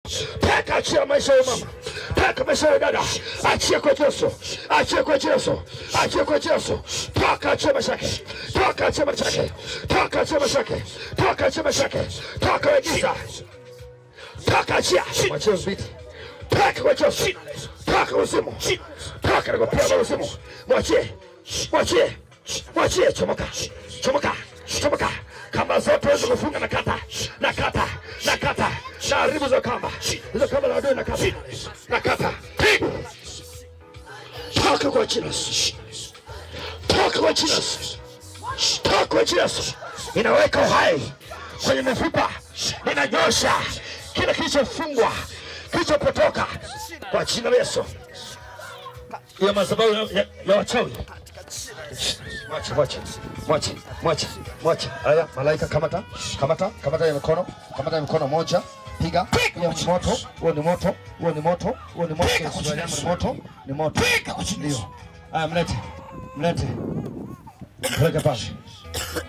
Peka achia maisha ya mama. Peka maisha ya dada. Achia kwa Yesu. Achia kwa Yesu. Achia kwa Yesu. Toka achia maisha yake. Toka achia maisha yake. Toka achia maisha yake. Toka achia maisha yake. Toka we giza. Toka achia. Mwachie usibiti. Toka kwa Yesu. Toka uzimu. Toka na kupia uzimu. Mwachie. Mwachie. Mwachie chomoka. Chomoka. Chomoka. Kamba zote wezi kufunga na kata. Na kata. Na kata. Na haribu hizo kamba. Hizo kamba la adui na kata. Na kata. Toka kwa jina la Yesu. Toka kwa jina la Yesu. Toka kwa jina la Yesu. Inaweka uhai kwenye mifupa. Inanyosha kila kilichofungwa, kilichopotoka kwa jina la Yesu. Hiyo madhabahu ya- ya ya wachawi Mwache, mwache, mwache, mwache, mwache. Haya, malaika kamata, kamata, kamata ya mikono, kamata ya mikono moja, piga. Hiyo ni moto, huo ni moto, huo ni moto, huo ni moto, Yesu wa nyama ni moto, ni moto. Ndio. Haya, mlete, mlete. Peleke pale.